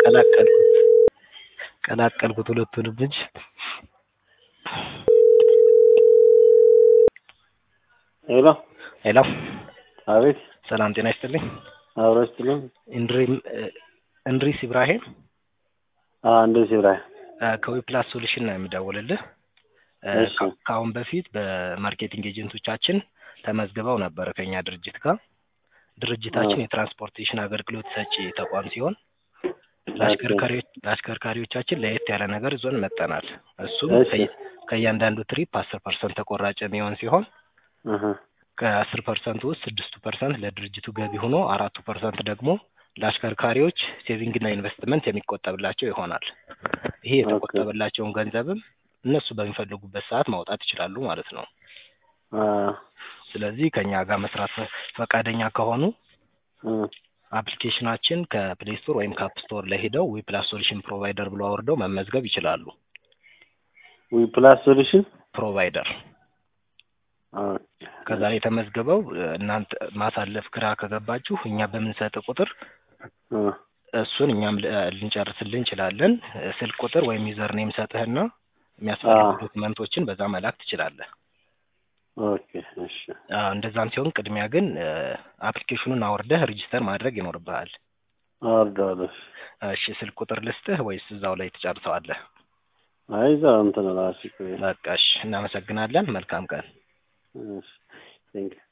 ቀላቀልኩት ቀላቀልኩት ሁለቱንም እንጂ ሄሎ ሄሎ አቤት ሰላም ጤና ይስጥልኝ አብሮ ይስጥልኝ እንድሪም እንድሪስ ኢብራሂም አ እንደዚህ ብራይ ከዊፕላስ ሶሉሽን ነው የምደውልልህ እሺ ከ- ከአሁን በፊት በማርኬቲንግ ኤጀንቶቻችን ተመዝግበው ነበር ከኛ ድርጅት ጋር ድርጅታችን የትራንስፖርቴሽን አገልግሎት ሰጪ ተቋም ሲሆን ለአሽከርካሪዎች ለአሽከርካሪዎቻችን ለየት ያለ ነገር ይዞን መጠናል እሱም እሺ ከየ- ከእያንዳንዱ ትሪፕ አስር ፐርሰንት ተቆራጭ የሚሆን ሲሆን አሀ ከአስር ፐርሰንት ውስጥ ስድስቱ ፐርሰንት ለድርጅቱ ገቢ ሆኖ አራቱ ፐርሰንት ደግሞ ለአሽከርካሪዎች ሴቪንግና ኢንቨስትመንት የሚቆጠብላቸው ይሆናል። ይሄ ኦኬ የተቆጠበላቸውን ገንዘብም እነሱ በሚፈልጉበት ሰዓት ማውጣት ይችላሉ ማለት ነው። አ ስለዚህ ከኛ ጋር መስራት ፈ- ፈቃደኛ ከሆኑ እ አፕሊኬሽናችን ከፕሌይ ስቶር ወይም ከአፕ ስቶር ላይ ሄደው ዊፕላስ ሶሉሽን ፕሮቫይደር ብሎ አውርደው መመዝገብ ይችላሉ። ዊ ፕላስ ሶሉሽን ፕሮቫይደር ኦኬ ከዛ ላይ ተመዝግበው እ፣ እናንተ ማሳለፍ ግራ ከገባችሁ እኛ በምንሰጥ ቁጥር እ እሱን እኛም ል- ልንጨርስልን እንችላለን። እ፣ ስልክ ቁጥር ወይም ዩዘር ኔም ሰጥህና አ የሚያስፈልጉ ዶክመንቶችን በዛ መላክ ትችላለህ። ኦኬ እሺ አዎ፣ እንደዛም ሲሆን ቅድሚያ ግን እ፣ አፕሊኬሽኑን አውርደህ ሬጂስተር ማድረግ ይኖርብሃል። አወርደዋለሁ እሺ፣ ስልክ ቁጥር ልስጥህ ወይስ እዛው ላይ ትጨርሰዋለህ? አይ እዛ እንትን ራሱ በቃ እሺ፣ እናመሰግናለን። መልካም ቀን። እሺ ቴንክ